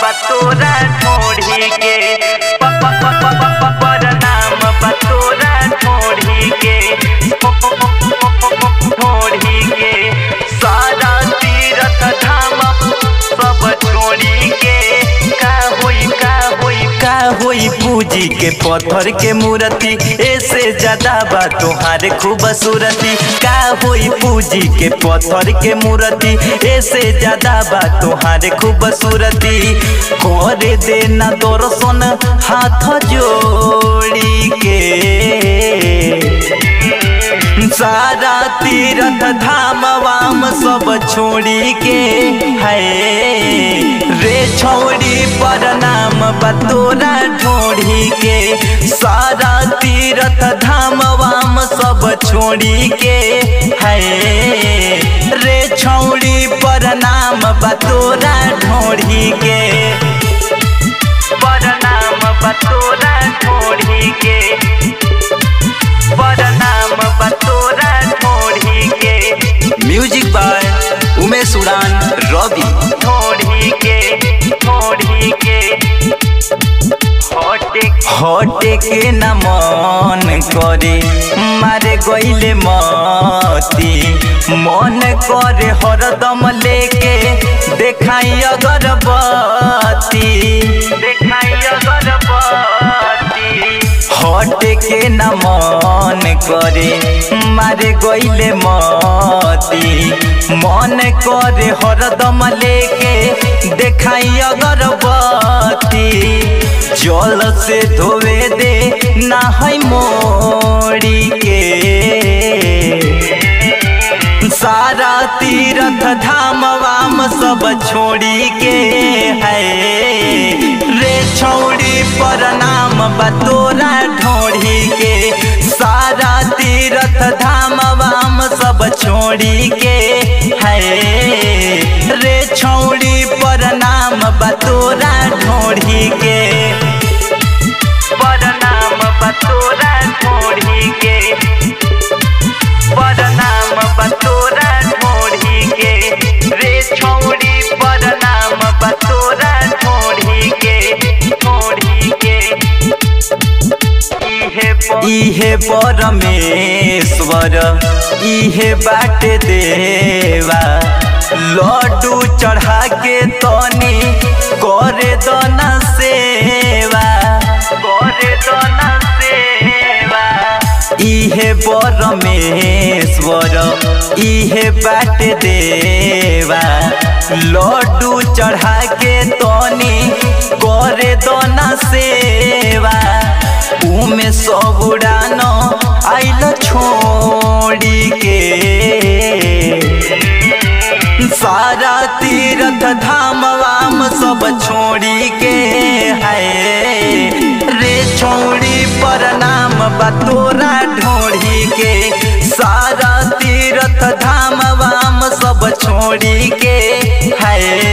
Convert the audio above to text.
बतोरा ढोढ़ी के प- प- प- प- प- प- परनाम बतोरा ढोढ़ी के ढोढ़ी के सारा तीरथ धाम सब छोड़ी के का होई का होई का होई पूजी के पत्थर के मूर्ति ऐसे ज्यादा बा तोहार खूबसूरती का होई पूजी के पत्थर के मूर्ति ऐसे ज्यादा बा तोहार खूबसूरती करे देना दर्शन हाथ जोड़ी के सारा तीरथ धाम वाम सब छोड़ी के है रे छोड़ी परनाम बतोरा ढोढ़ी के सारा तीरथ धाम वाम सब छोड़ी के है रे छौड़ी परनाम बतोरा ढोढ़ी के परनाम बतोरा ढोढ़ी के परनाम बतोरा ढोढ़ी के म्यूजिक बाय उमेश उड़ान रवि ढोढ़ी के ढोढ़ी के हटे हटे के न मन करे मारे गईले मती मन करे हरदम लेके देखाई अगरबत्ती देखाई अगरबत्ती हटे के न मन करे मारे गईले मती मन करे हरदम लेके देखाई अगरबत्ती जल से धोवे दे ना है मोड़ी के सारा तीरथ धाम वाम सब छोड़ी के है रे छौड़ी परनाम बतोरा ढोढ़ी के सारा तीरथ धाम वाम सब छोड़ी के है रे छौड़ी परनाम बतोरा ढोढ़ी के परनाम बतोरा ढोढ़ी के परनाम बतोरा ढोढ़ी के रे छौड़ी परनाम बतोरा ढोढ़ी के ढोढ़ी के इहे प- इहे परमेश्वर इहे बाट देवा लड्डू चढ़ा के तनी करे दना सेवा करे दना सेवा इहे परमेश्वर इहे बाट देवा लड्डू चढ़ा के तनी करे दना सेवा उमे सब उड़ान आइल छोड़ी के सारा तीरथ धाम वाम सब छोड़ी के है रे छोड़ी परनाम बतोरा ढोढ़ी के सारा तीरथ धाम वाम सब छोड़ी के है